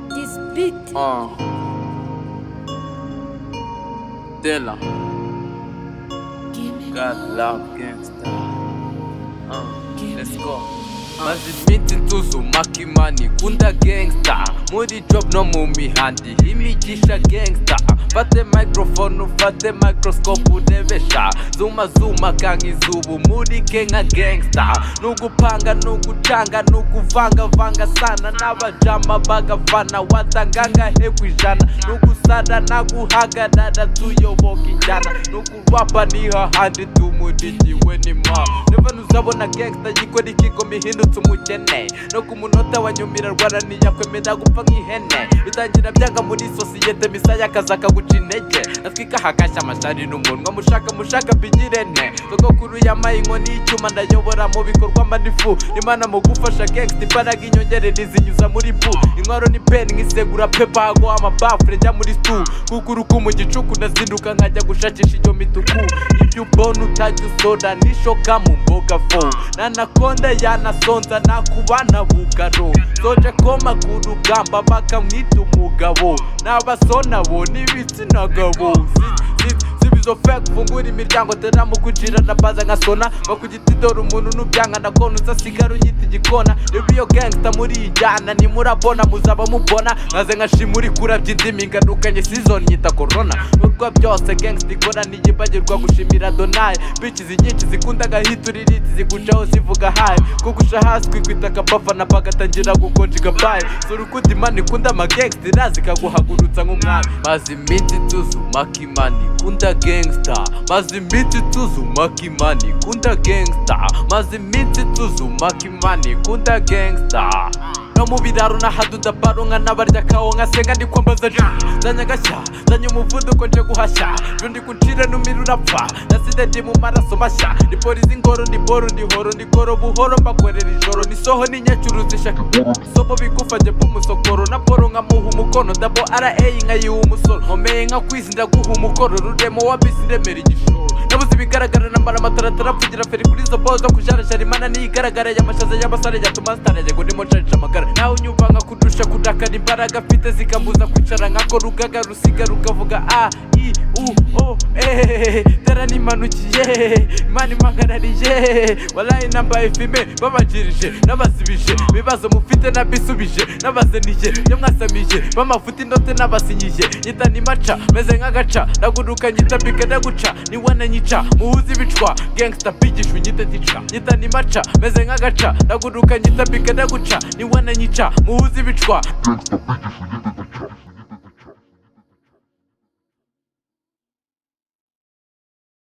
Bit. Ah. Dilla. God love gangsta. Uh, let's go. mazimiti nsuzuma kimani kunda gangsta muri job no mu mihandi imigisha gangsta fate microphone ufate microscope urebesha zuma zuma kanga izubu muri ke nka gangsta nugupanga nugucanga nuguvangavanga sana n'abajama bagafana watangangahe ku ijana nugusara naguhagarara tuyoboka injyana nukurwapa nihahandi tumurigiwe n'imana niba nuzabona gangsta gikora ikigo mihindutse umukene no ku munota wa nyumira rwara ntiyakwemera gupfa nk'ihene bitangira byanga muri sosiyete misaya akazi akaguca intege natwika hakashya amashari n'umunwa mushaka mushaka bigirene sogokuru yamaye inkoni y'icyuma ndayobora mu bikorwa manifu imana mu gufasha gangsta imbaraga inyongerera izinyuza muri bu inkwaro ni peni nk'isegura pepa hago amabafure njya muri stu kukuruku mu gicuku ndazinduka nkajya gushakisha iyo mituku ibyo ubona utajya usora nishoka mu mboga fo nanakonda yanasonza nakubana bugaro soje koma ku rugamba bakamwita umugabo n'abasona bo n'ibitsina gabo Si- si- si bizofe gufungura imiryango tera mukucira ndabaza nkasona bakugita idora umuntu nubyanga ndakona uzasigara unyita igikona rero iyo gangsta murijyana ntimurabona muzaba mubona nkaze nkashima uri kurabya indimi nganukanye season nyita corona nubwo byose gangsta ikora ntiyibagirwa gushimira donaye bikizi nyinshi zikunda agahitura iriti zigucaho zivuga hayi kugusha hasi kwikwita akabafana bagatangira gukonja igabaye sura ukundi imana ikunda amagangsta iraza ikaguhagurutsa nk'umwami maze iminsi tuzumaka imana ikunda gangsta maze iminsi tuzumaka imana ikunda gangsta maze iminsi tuzumaka imana ikunda gangsta no mu biraro nahaduda baronka n'abarya kawo nkasenga ndi kwambaza ja zanye agashya zanye umuvuduko nje guhashya rundi kucira numira urapfa naside ndi mu maraso mashya ni polisi ingoro ndi boro ndi horo ndi goro buhoro mbakorera ijoro ni soho ni nyacuruzi shaka sobo bigufanye bw'umusokoro na poro nkamuha umukono dabo ara eyi nkayiha umusoro nkomeye nka kwizi ndaguha umukoro ruremo wa bisi ndemera igishoro nabuze ibigaragara nambara amataratara apfugira feri kuri izo bozo kujarajara imana niyigaragara y'amashaza y'abasare yatuma nsitarajego ndimo nsharije amagara nawe unyumva nka kudusha kudakana imbaraga mfite zikambuza kwicara nkako rugaga rusiga rukavuga a i u o e dara nimanukiye imana impagarariye warayi nambaye fime babagirije nabasibije ibibazo mufite nabisubije nabazeniye iyo mwasamije bamafuta indote nabasinyiye nyita nimaca meze nk'agaca ndaguruka nyita bika ndaguca niwananyica muhuze ibicwa gangsta bigisha unyite tica nyita nimaca meze nk'agaca ndaguruka nyita bika ndaguca niwananyica muhuze ibicwa Gangsta bitches, we get it.